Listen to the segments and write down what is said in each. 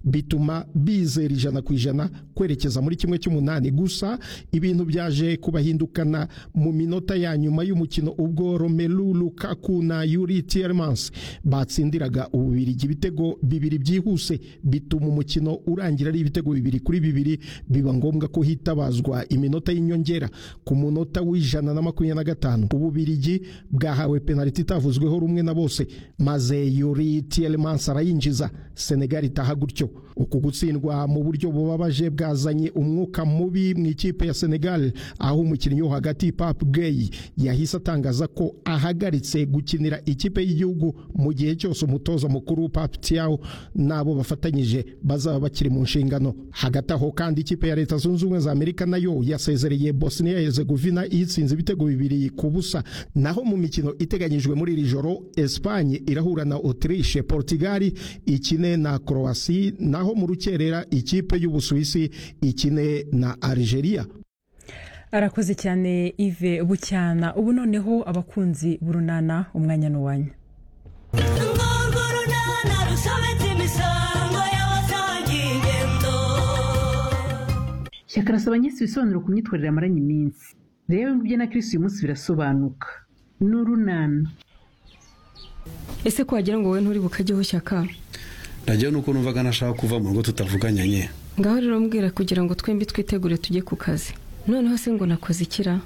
bituma bizera ijana ku ijana kwerekeza muri kimwe cy'umunani gusa ibintu byaje kubahindukana mu minota ya nyuma y'umukino ubwo Romelu Lukaku na Yuri Tielemans batsindiraga Ububiligi ibitego bibiri byihuse bituma umukino urangira ari ibitego bibiri kuri bibiri biba ngombwa ko hitabazwa iminota y'inyongera ku munota w'ijana na makumyabiri na gatanu Ububiligi bwahawe penaliti itavuzweho rumwe na bose maze Yuri Tielemans arayinjiza Senegal itaha gutyo uku gutsindwa mu buryo bubabaje bwazanye umwuka mubi mu ikipe ya Senegal aho umukinnyi wo hagati Pape Gueye yahise atangaza ko ahagaritse gukinira ikipe y'igihugu mu gihe cyose umutoza mukuru Pape Thiaw nabo bafatanyije bazaba bakiri mu nshingano hagati aho kandi ikipe ya Leta Zunze Ubumwe za Amerika nayo yasezereye Bosnia Herzegovina itsinze ibitego bibiri ku busa naho mu mikino iteganyijwe muri iri joro Espagne irahura na Autriche Portugal ikine na Croatia naho mu rukerera ikipe y'Ubusuwisi ikine na Algeria arakoze cyane Yves Bucyana ubu noneho abakunzi burunana umwanya n'uwanya shyaka arasaba nyinshi ibisobanuro ku myitwarire amaranye iminsi rero ibyo na kirisi uyu munsi birasobanuka ni urunana ese ko wagira ngo wowe nturi bukajyeho shyaka nagewe nuko numvaga nashaka kuva mu rugo tutavuganye ngaho rero mbwira kugira ngo twembi twitegure tujye ku kazi noneho se ngo nakoze ikira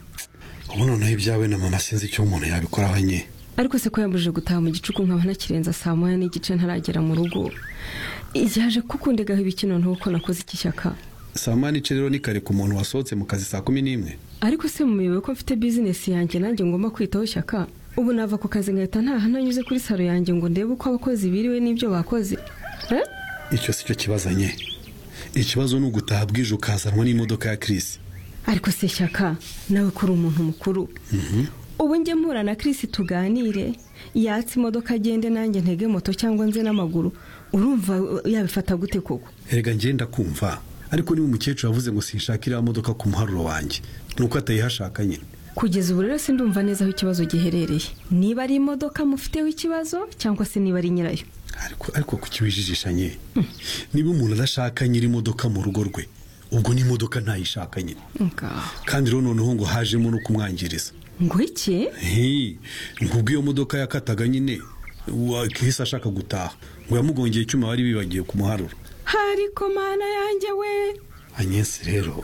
ubu noneho ibyawe na mama sinzi icyo umuntu yabikoraho nye ariko se ko yambujije gutaha mu gicuku nkaba nakirenza saa moya n'igice ntaragera mu rugo yaje kukundegaho ibikino ntuko nakoze iki shyaka saa moya n'ice rero ni kare ku muntu wasohotse mu kazi saa kumi n'imwe ariko se muyobewe ko mfite bizinesi yanjye nanjye ngomba kwitaho shyaka ubu nava ku kazi nkahita ntaha nanyuze kuri saro yanjye ngo ndebe uko abakozi biriwe n'ibyo bakoze icyo si cyo kibazanye ikibazo ni ugutaha bwije ukazanwa n'imodoka ya kirisi ariko se shyaka nawe ko uri umuntu mukuru ubu njye mpura na kirisi tuganire yatse imodoka agende nanjye ntege moto cyangwa nze n'amaguru urumva yabifata gute koko erega ngenda kumva ariko niba umukecuru yavuze ngo sinshake iriya modoka ku muharuro wanjye ni uko atayihashaka nyine kugeza ubu rero sindumva neza aho ikibazo giherereye niba ari imodoka mufiteho ikibazo cyangwa se niba ari nyirayo ariko kukiwijijisha nye niba umuntu adashaka nyiri imodoka mu rugo rwe ubwo n'imodoka ntayishaka nyine kandi rero noneho ngo hajemo no kumwangiriza ngo iki ubwo iyo modoka yakataga nyine wakihise ashaka gutaha ngo yamugongeye icyuma bari bibagiwe ku muharuro hari komana yanjye we anyesi rero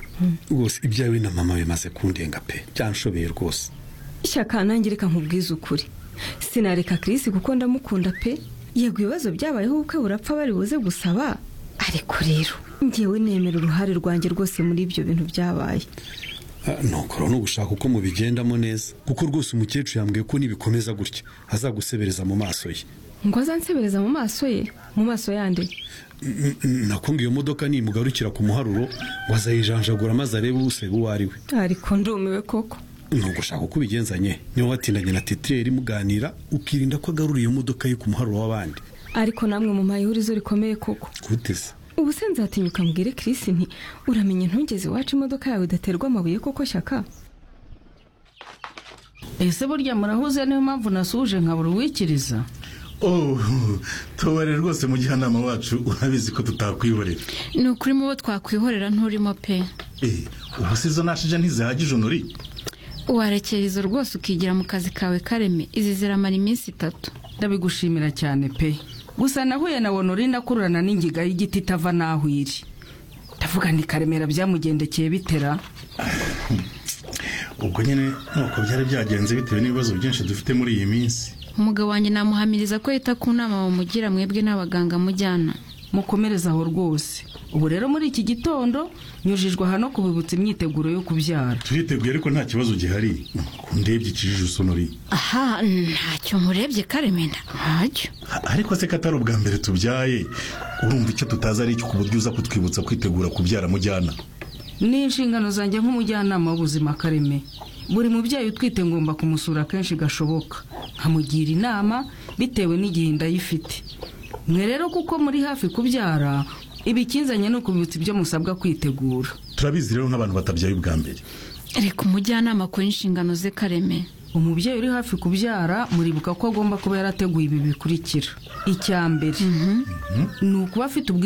rwose ibyawe na mama bimaze kundenga pe byanshobeye rwose ishyaka nangirika nkubwiza ukuri sinareka kirisi kuko ndamukunda pe yego ibibazo byabayeho ubukwe burapfa bari buze gusaba ariko rero ngewe nemera uruhare rwanjye rwose muri ibyo bintu byabaye ntukora no gushaka uko mubigendamo neza kuko rwose umukecuru yambwiye ko nibikomeza gutya azagusebereza mu maso ye ngo azansebereza mu maso ye mu maso yande nakunga iyo modoka nimugarukira ku muharuro ngo azayijanjagura maze arebe usega uwo ari we ariko ndumiwe koko ni ugushaka uko ubigenzanye niba watindanye na titiyeri muganira ukirinda ko agarura iyo modoka ye ku muharuro w'abandi ariko namwe mu mayihurizo rikomeye koko guteza ubu se nzatinyuka mbwire kirisi nti uramenye ntugeze iwacu imodoka yawe idaterwa amabuye koko shyaka ese burya murahuze niyo mpamvu nasuje nkabura uwikiriza tubare rwose mu gihanama wacu urabizi ko tutakwihorera ni ukuri mu bo twakwihorera nturimo pe ubu si izo nashije ntizihagije unuri warekera izo rwose ukigira mu kazi kawe kareme izi ziramara iminsi itatu ndabigushimira cyane pe gusa nahuye na wonorinda akururana n'ingiga y'igiti itava n'aho iri ndavuga ni karemera byamugendekeye bitera ubwo nyine nuko byari byagenze bitewe n'ibibazo byinshi dufite muri iyi minsi umugabo wanjye namuhamiriza ko yita ku nama bamugira mwebwe n'abaganga mujyana mukomereze aho rwose ubu rero muri iki gitondo nyujijwe aha no kubibutsa imyiteguro yo kubyara turiteguye ariko nta kibazo gihari ndebye ikijije usonori aha ntacyo murebye karemena ntacyo ariko se ko atari ubwa mbere tubyaye urumva icyo tutazi ari icyo ku buryo uza kutwibutsa kwitegura kubyara mujyana ni inshingano zanjye nk'umujyanama w'ubuzima kareme buri mubyeyi utwite ngomba kumusura kenshi gashoboka nkamugira inama bitewe n'igihe inda ye ifite mwe rero kuko muri hafi kubyara ibikinzanye ni ukubibutsa ibyo musabwa kwitegura turabizi rero nk'abantu batabyaye ubwa mbere reka umujyanama akora inshingano ze kareme umubyeyi uri hafi kubyara muribuka ko agomba kuba yarateguye ibi bikurikira icya mbere ni ukuba afite ubwi